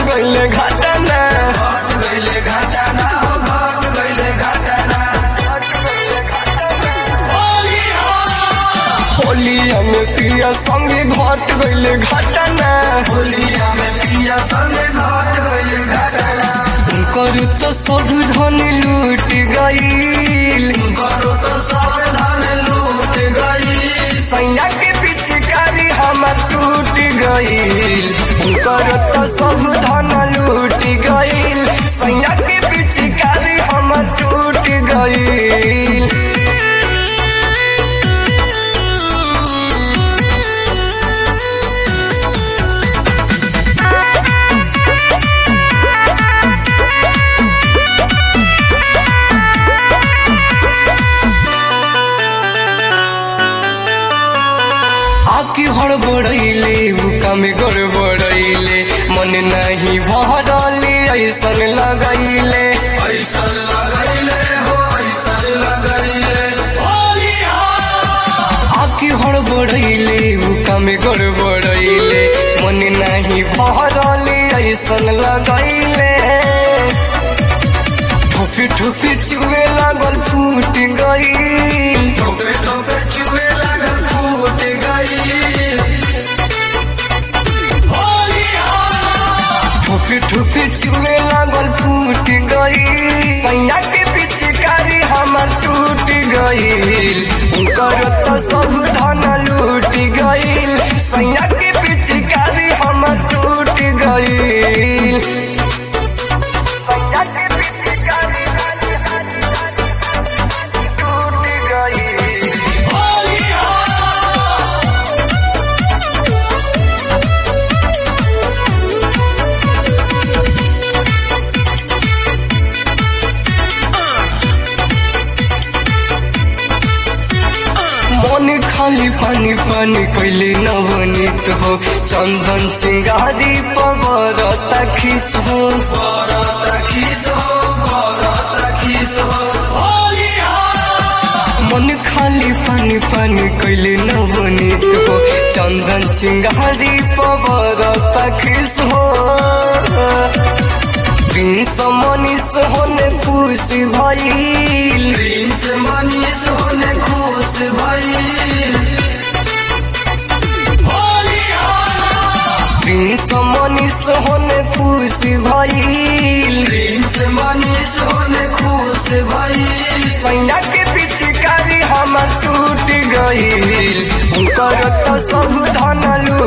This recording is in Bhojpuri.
गइले घटना होलिया में पिया संगे घट गइले घटना करू तो सब धन लूट गईल सैया के पिचकारी हम टूट गईल करू तो सब धन लूट गईल सैया के पिचकारी हम टूट गईल आखी हड़बड़ैले हुक्का में गड़बड़ैले मन नहीं भरले ऐसन लगैले आखी हड़बड़ैले हुक्का में गड़बड़ैले मन नहीं भरले ऐसन लगैले ठोपी ठोपी चुए लागल फूट गईल ठोपी ठोपी चुए लागल फूट गईल सैया के पिचकारी हमर टूट गईल उनकर तो सब धन लूट गईल सैया के पिचकारी हमर टूट गईल सैया के पिचकारी टूट गईल मन खाली पानी पानी कैले नवनीत हो चंदन चिंगारी पवर तखिस हो मन खाली पानी पानी कैले नवनीत हो चंदन चिंगारी पवर तखिस हो प्रिंस मनीष होने खुश भइल मनीष होने खुश भइल प्रिंस मनीष होने खुश भइल प्रिंस मनीष होने खुश भइल सैया के पिचकारी हम टूट गईल उनकर तो सब धन लूट